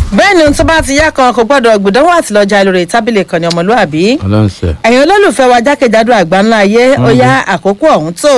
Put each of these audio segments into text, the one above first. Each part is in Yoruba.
bẹ́ẹ̀ ni ohun tó bá ti yá kan kò gbọ́dọ̀ gbìdánwò àti lọ́jà lórí tábìlì kan ní ọmọlúàbí ọlọ́run sẹ. ẹ̀yin olólùfẹ́ wa jákèjádò àgbáńlá ayé ó yá àkókò ọ̀hún tó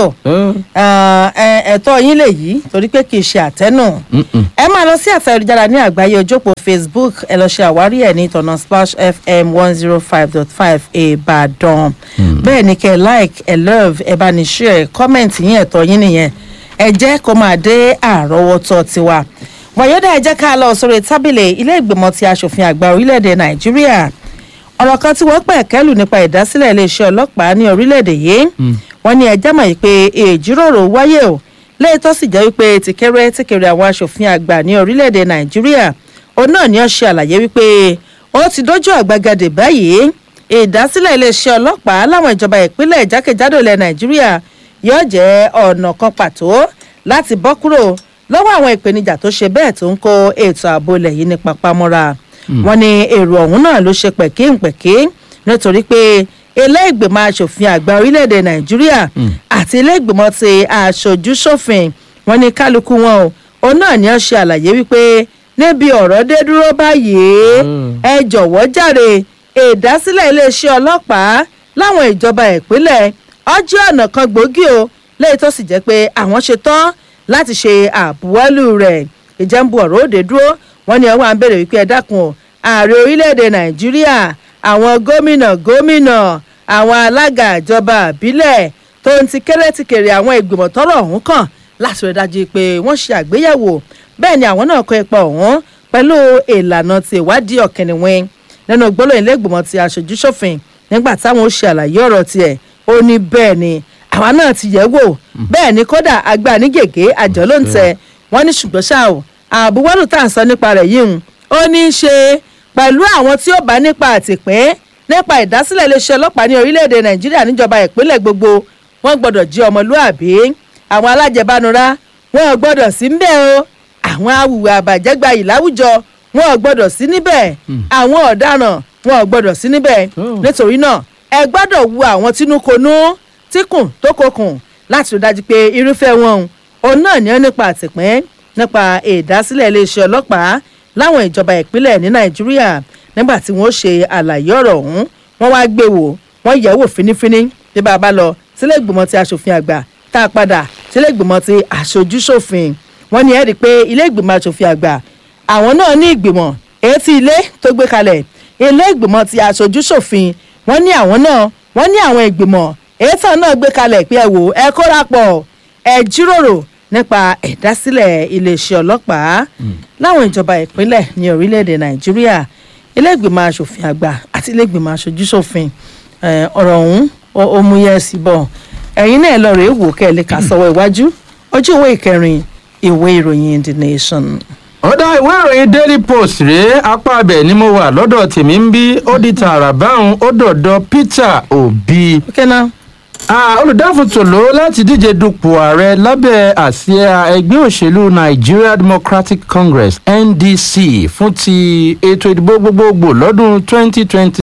Ah, ẹ- ẹ̀tọ́ yín lè yí torí pé kì í ṣe àtẹ́nù ẹ máa lọ sí àtẹ ayélujára ní àgbáyé ojópò facebook ẹ lọ ṣe àwárí ẹ ní ìtọ̀nà splash fm one zero five dot five ìbàdàn bẹ́ẹ̀ ni kẹ́ ẹ like ẹ love ẹ bá ní share comment yín ẹ̀tọ́ yín nìyẹn ẹ jẹ́ kó máa dé àrọ́wọ́tọ́ tiwa wàyọ́dà ẹ jẹ́ ká lọ sórí tábìlì ilé ìgbìmọ̀ ti aṣòfin àgbà orílẹ̀-èdè nàìjíríà ọ̀rọ̀ kan tí wọ́n pẹ̀ kẹ́lù nípa ìdásílẹ̀ iléeṣẹ́ ọlọ́pàá ní orílẹ̀-èdè yìí wọ́n ní ẹjẹ́ mọ̀ pé ìjíròrò wáyé o lẹ́yìn tó sì jẹ́ wípé tìkẹ́rẹ́ tìkẹ́rẹ́ àwọn aṣòfin àgbà ní orílẹ̀-èdè nàìjíríà òun náà ni ó ṣe àlàyé wípé ó ti dójú àgbagadè báyìí ìdásílẹ̀ iléeṣẹ́ ọlọ́pàá láwọn ìjọba ìpínlẹ̀ jákèjádò ilẹ̀ nàìjíríà yóò jẹ́ ọ̀nà kan pàtó láti bọ́ kúrò lọ́wọ́ àwọn ìpèníjà tó ṣe bẹ́ẹ̀ tó ń kó ètò ààbò ilẹ̀ yìí ní papamọ́ra wọn ní èrò ọ̀hún náà ló ṣe pẹ̀kíǹpẹ̀kí nítorí pé ilé ìgbìmọ̀ asòfin àgbà orílẹ̀-èdè nàìjíríà àti ilé ìgbìmọ̀ ti aṣojú ṣòfin wọn ní kálukú wọn o òun náà ni ó ṣe àlàyé wípé níbi ọ̀rọ̀ dé dúró báyìí ẹ jọ̀wọ́ jàre ìdásílẹ̀ iléeṣẹ́ ọlọ́pàá láwọn ìjọba ìpínlẹ̀ ọjọ́ ọ̀nà kan gbòógì o lẹ́yìn tó sì jẹ́ pé àwọn ṣe tán láti ṣe àbúwọ́lù rẹ̀ ìjẹ́nbu ọ̀rọ̀ òde dúró wọ́n ní ọwọ́ à ń bèrè wípé ẹ dákun o ààrẹ orílẹ̀-èdè nàìjíríà àwọn gómìnà gómìnà àwọn alága ìjọba àbílẹ̀ tó ń ti kéré ti kéré àwọn ìgbìmọ̀ tọ́rọ̀ ọ̀hún kàn láti rẹ̀ dájú pé wọ́n ṣe àgbéyẹ̀wò bẹ́ẹ̀ ni àwọn náà kọ ipa ọ̀hún pẹ̀lú ìlànà ti ìwádìí ọ̀kẹ́niwín nínú gbólóyìn lẹ́gbìmọ̀ ti aṣojú ṣòfin nígbà táwọn ó ṣe àlàyé ọ̀rọ̀ tiẹ̀ ó ní bẹ́ẹ̀ ni àwa náà ti yẹ̀ wò bẹ́ẹ̀ ni kódà àgbà ní gègé àjọ ló ń tẹ wọ́n ní ṣùgbọ́n ṣá o àbúwọ́lù tá à ń sọ nípa rẹ̀ yìí ń ó ní í ṣe pẹ̀lú àwọn tí ó bá nípa àtìpín nípa ìdásílẹ̀ iléeṣẹ́ ọlọ́pàá ní orílẹ̀-èdè nàìjíríà níjọba ìpínlẹ̀ gbogbo wọ́n gbọ́dọ̀ jí ọmọlúàbí àwọn alájẹbánura wọn ò gbọ́dọ̀ sí ń bẹ̀ o àwọn awùwà àbàjẹ́gba yìí láwùjọ wọn ò gbọ́dọ̀ sí níbẹ̀ àwọn ọ̀daràn wọn ò gbọ́dọ̀ sí níbẹ̀ nítorí náà ẹ gbọ́dọ̀ wu àwọn tínúkonú tíkùn tó kokùn láti rí dájú pé irúfẹ́ wọn òun náà ní ọ́ nípa àtìpín nípa ìdásílẹ̀ iléeṣẹ́ ọlọ́pàá láwọn ìjọba ìpínlẹ̀ ní nàìjíríà nígbà tí wọ́n ṣe àlàyé ọ̀rọ̀ ọ̀hún wọ́n wá gbé wò wọ́n yẹ̀ wò fínífíní bí bá a bá lọ sílé ìgbìmọ̀ ti aṣòfin àgbà tá a padà sílé ìgbìmọ̀ ti aṣojúṣòfin wọ́n ní ẹ̀rí pé ilé ìgbìmọ̀ aṣòfin àgbà àwọn náà ní ìgbìmọ̀ etí ilé tó gbé kalẹ̀ ilé ìgbìmọ̀ ti aṣojúṣòfin wọ́n ní àwọn náà wọ́n ní àwọn ìgbìmọ̀ ètò náà gbé kalẹ̀ pé ẹ wò ẹ kóra pọ̀ ẹ jíròrò nípa ìdásílẹ̀ iléeṣẹ́ ọlọ́pàá láwọn ìjọba ìpínlẹ̀ ní orílẹ̀-èdè nàìjíríà ilé ìgbìmọ̀ asòfin àgbà àti ilé ìgbìmọ̀ aṣojúṣòfin eh, ọ̀rọ̀ ọ̀hún ó- ó mú yẹ́ sí bọ̀ ẹ̀yin náà lọ rèé wò kẹ́ ẹ lè kà sọ́wọ́ iwájú ojú ìwé ìkẹrin ìwé ìròyìn the nation. ọ̀dà ìwé ìròyìn daily post rèé apá abẹ ni mo wà lọ́dọ̀ tèmi ń bí ó di tààrà báwọn ó dọ̀dọ̀ peter obi okay now Ah, olùdáfòtòló láti díje dupò ààrẹ lábẹ́ àsíá ẹgbẹ́ òṣèlú nigeria democratic congress ndc fún ti ètò ìdìbò gbogbogbò lọ́dún twenty twenty